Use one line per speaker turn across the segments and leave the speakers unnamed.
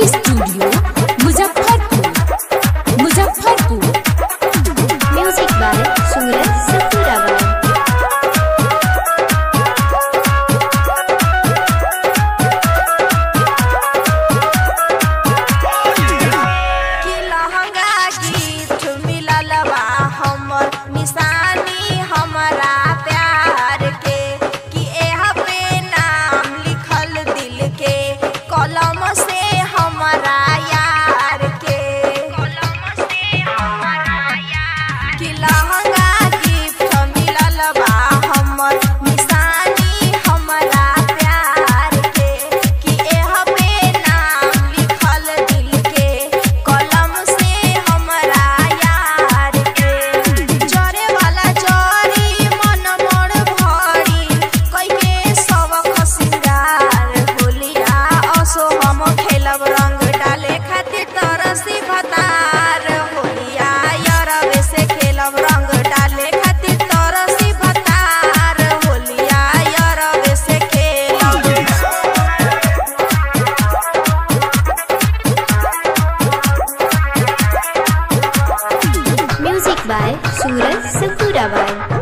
studio Muzaffarpur Muzaffarpur
music by Suraj सतुराबाई
कि लहंगा गिफ्ट मिलल बा हमर निशानी हमरा प्यार के कि एह पे नाम लिखल दिल के कलम से हमरा यार के कलम से हमरा यार कि लहंगा गिफ्ट मिलल बा हमर निशानी हमरा प्यार के कि एह पे नाम लिखल दिल के कलम से हमरा यार के जरे वाला जरी मन मोर भरी कई के सबक सिंगार होलिया असो हम खेलब रंग डाले खातिर तरसी भतार होलिया यरवे से खेलब रंग डाले खातिर तरसी भतार होलिया यरवे से खेलब
म्यूजिक बाय सूरज सतुराबाई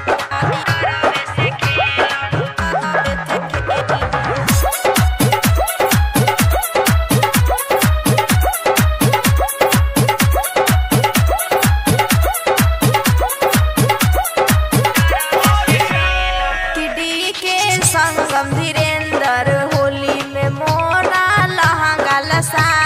किडी के संगम धीरेन्द्र होली में मोरा लहंगा लसा